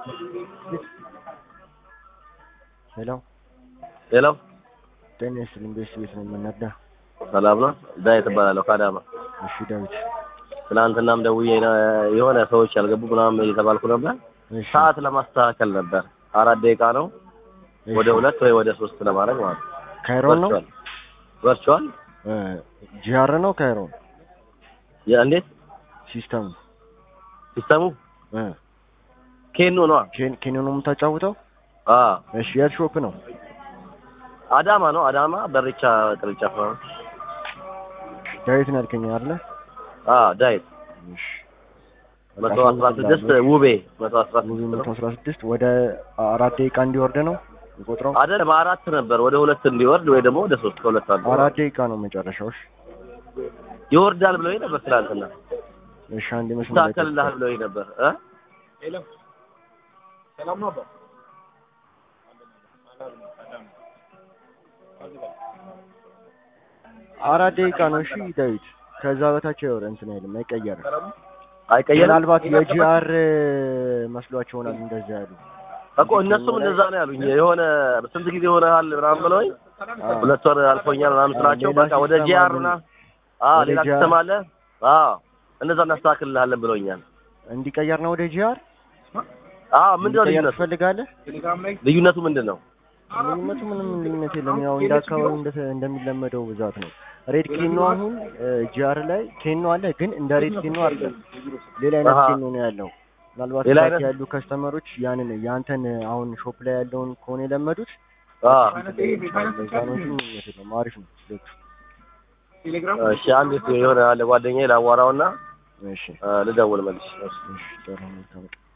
ሄሎ ሄሎ ጤና ይስጥልኝ። ቤት ቤት ነው የምንነዳ። ሰላም ነው? ዳዊት እባላለሁ ከአዳማ። እሺ ዳዊት። ትናንትናም ደውዬ ነ- የሆነ ሰዎች ያልገቡ ምናምን እየተባልኩ ነበር። እሺ ሰዓት ለማስተካከል ነበር። አራት ደቂቃ ነው እሺ። ወደ ሁለት ወይ ወደ ሶስት ለማድረግ ማለት ነው። ካይሮን ነው ቨርቹዋል ጂአር ነው ካይሮን እንዴት ሲስተሙ ሲስተሙ እ ኬኖ ነዋ። ኬን ኬን ነው የምታጫውተው? አ እሺ የት ሾፕ ነው? አዳማ ነው። አዳማ በሬቻ ቅርንጫፍ ነው። ዳዊት ነው ያልከኝ አይደለ? አ ዳዊት እሺ መቶ አስራ ስድስት ውቤ መቶ አስራ ሙሉ ስድስት መቶ ነው። አስራ ስድስት ወደ አራት ደቂቃ እንዲወርድ ነው የቆጥረው። አይደለም አራት ነበር ወደ ሁለት እንዲወርድ ወይ ደግሞ ወደ ሶስት ከሁለት አንዱ አራት ደቂቃ ነው መጨረሻው። እሺ ይወርዳል ብለውኝ ነበር ትናንትና። እሺ አንድ መስመር ላይ ይስተካከልልሃል ብለውኝ ነበር እ አራት ደቂቃ ነው። እሺ ዳዊት ከዛ በታች አይወር እንትን አይልም አይቀየርም። አይቀየርም ምናልባት የጂአር መስሏቸው ይሆናል እንደዛ ያሉ። እኮ እነሱም እንደዛ ነው ያሉኝ። የሆነ ስንት ጊዜ ሆነሃል ምናምን ብለውኝ አዎ። ሁለት ወር አልፎኛል ምናምን ስላቸው ሌላ በቃ ወደ ሲስተም ጂአር አለ። ና አዎ ወደ ሌላ ጂአር ሲስተም አለ። አዎ እንደዛ እናስተካክልልሃለን ብለውኛል። እንዲቀየር ነው ወደ ጂአር አዎ ምንድነው እንዲቀየር ልዩነቱ? ትፈልጋለህ? ልዩነቱ ምንድን ነው? ልዩነቱ ምንም ልዩነት የለም። ያው እንደ አካባቢው እንደ- እንደሚለመደው ብዛት ነው። ሬድ ኬኖ አሁን ጂአር ላይ ኬኖ አለ፣ ግን እንደ ሬድ ኬኖ አይደለም። ሌላ አይነት አሃ። ኬኖ ነው ያለው። ምናልባት ሌላ እዛት አይነት? ያሉ ከስተመሮች ያንን ያንተን አሁን ሾፕ ላይ ያለውን ከሆነ የለመዱት አዎ ለዛ ነው እንጂ ምንም የለውም። አሪፍ ነው። ሁለቱ። እሺ አንድ የሆነ አለ ጓደኛዬ ላዋራውና እሺ እ፣ ልደውል መልሽ። እሺ ጥሩ ነው።